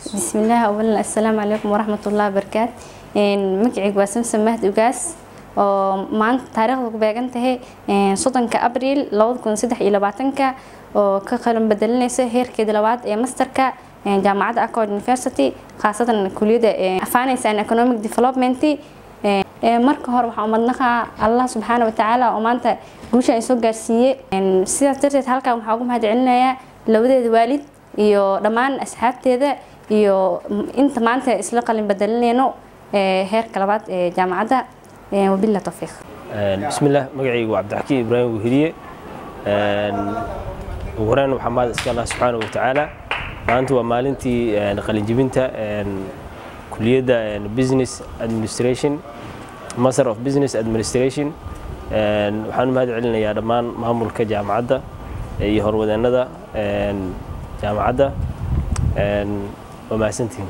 bismillaah awalan assalaamu calaykum waraxmatullahi wabarakaat magacaygu waa samsam mahd ugaas oo maanta taariikhda ku beegan tahay soddonka abriil labada kun saddex iyo labaatanka oo ka qalan bedelinaysa heerkeeda labaad ee masterka jaamacadda accord university khaasatan kuliyadda finance and economic development marka hore waxaa umadnaqaa allah subxaana watacaala oo maanta guusha ay soo gaarsiiyey sidaas darteed halkan waxaa ugu mahad celinayaa labadeeda waalid iyo dhammaan asxaabteeda iyo inta maanta isla qalin bedelinayno heerka labaad ee jaamacadda wabila tawfiiq bismillaah magacaygu waa cabdixakiim ibraahim weheliye ugu horeyn waxaa mahad iska allah subxaana wa tacaala maanta waa maalintii qalinjibinta kuliyadda business administration master of business administration waxaan u mahad celinayaa dhammaan maamulka jaamacadda iyo horwadeennada jaamacadda waa mahadsantihiin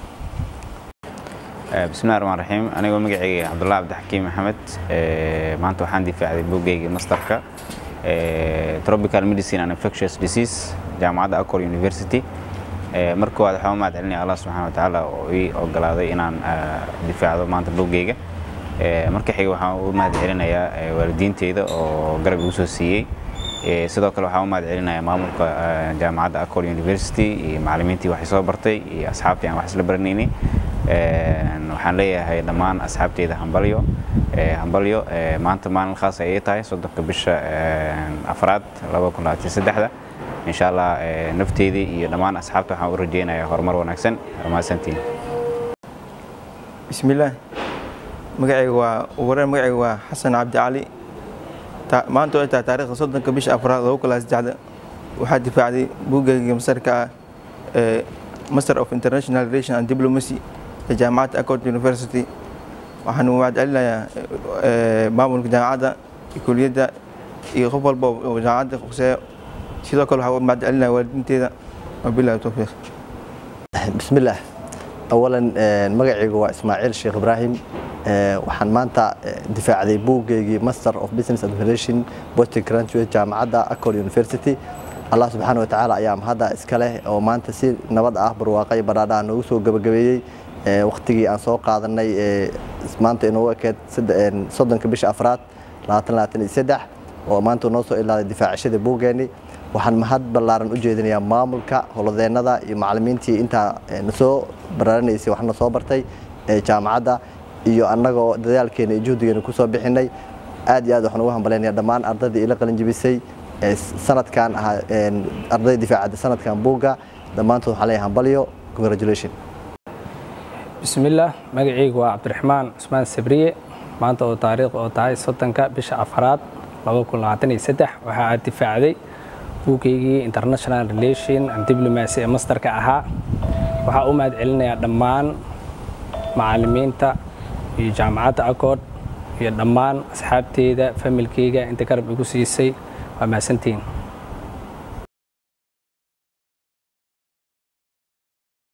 bismillahi raxmaan raxiim anigoo magacayga cabdullahi cabdixakiim maxamed maanta waxaan difaacday buuggayga masterka tropical medicine and infectious disease jaamacadda acor university marka koowaad waxaan u mahad celinaya allah subxana wa tacaala oo ii ogolaaday inaan difaacdo maanta buuggayga marka xiga waxaan u mahad celinayaa waalidiinteyda oo garab igu soo siiyey sidoo kale waxaan u mahad celinayaa maamulka jaamacadda acor university iyo macallimiintii waxay soo bartay iyo asxaabtii aan wax isla baranaynay waxaan leeyahay dhammaan asxaabteyda hambalyo hambalyo maanta maalin khaas ayay tahay soddonka bisha afraad da insha allah nafteydii iyo dhammaan asxaabta waxaan u rajeynayaa horumar wanaagsan mahadsantiin bismillaah magacayga waa wareen magacayga waa xasan cabdi cali maanta ay tahay taariikhda soddonka bisha afraad laba kun saddexda waxaa difaacday buuggayga masarka ah ee master of international relation and diplomacy ee jaamacadda accord university waxaan mahad celinayaa maamulka jaamacadda kuliyadda iyo qof walba oo jaamacadda khuseeyo sidoo kale waxaa mahad celinaya waalidiinteeda wabilahi towfiiq bismillaah awalan magacaygu waa ismaaciil sheekh ibraahim waxaan maanta difaacday buuggeygii master of business administration post graduate jaamacadda accord university allah subxaana wa tacaala ayaa mahadda iska leh oo maanta si nabad ah barwaaqay badhaadha noogu soo gabagabeeyey wakhtigii aan soo qaadanay maanta inoogu ekeed soddonka bisha afraad oo maanta noo soo ilaaday difaacashada buuggeenni waxaan mahad ballaaran u jeedinayaa maamulka holodeennada iyo macallimiintii intaa nasoo baraaranaysay waxna soo bartay jaamacadda iyo annagoo dadaalkeena iyo juhdigeena ku soo bixinay aad iyo aad waxaan ugu hambalaynayaa dhammaan ardaydii ila qalinjibisay sanadkan ahaa ardayda difaacadda sanadkan buugga dhammaantood waxaan leeyahay hambalyo congratulation bismillaah magacaygu waa cabdiraxmaan cusmaan sabriye maanta oo taariikh oo tahay soddonka bisha afraad waxa aad difaacday buugaygii international relation and diplomacy ee masterka ahaa waxaa u mahad celinayaa dhammaan macallimiinta iyo jaamacadda accord iyo dhammaan asxaabteyda familkeyga inta garab igu siisay waa mahadsantihiin